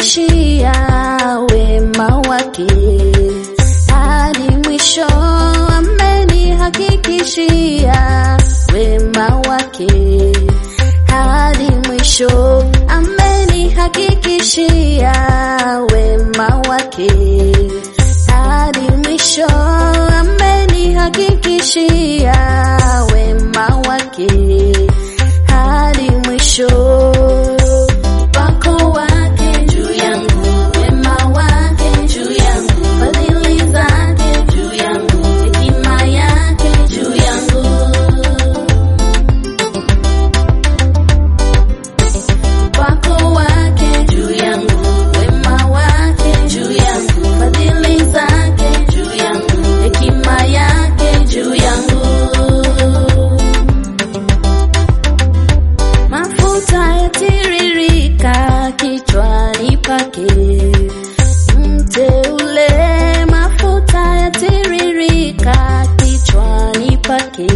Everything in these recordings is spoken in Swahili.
amenihakikishia wema wake hadi mwisho, amenihakikishia wema wake hadi mwisho, amenihakikishia wema wake hadi mwisho, amenihakikishia wema wake hadi mwisho. Upako wake juu yangu, wema wake juu yangu, fadhili zake juu yangu, hekima yake juu yangu. Upako wake juu yangu, wema wake juu yangu, fadhili zake juu yangu, hekima yake juu yangu. Mafuta yatiririka kichwani pake, mteule. Mafuta yatiririka kichwani pake,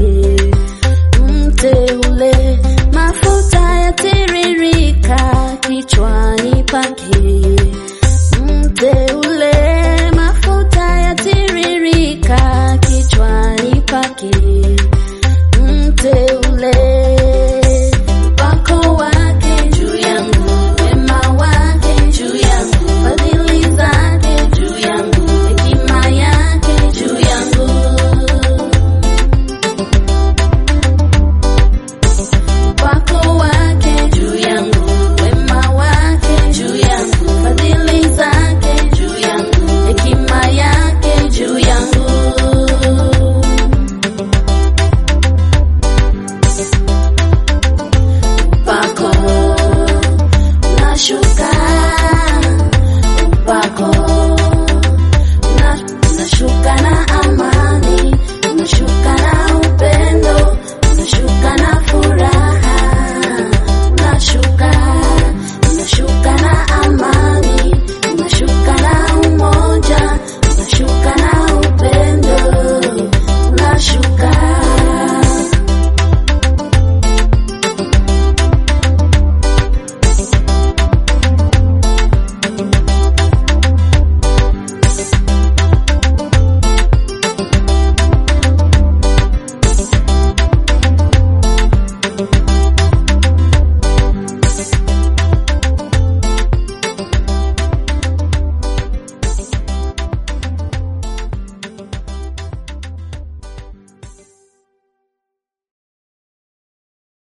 mteule. Mafuta yatiririka kichwani pake, mteule. Mafuta yatiririka kichwani pake, mteule. Upako wake juu yangu, wema wake juu yangu, fadhili zake juu yangu, hekima yake juu yangu. Upako wake juu yangu, wema wake juu yangu, fadhili zake juu yangu, hekima yake juu yangu. Upako unashuka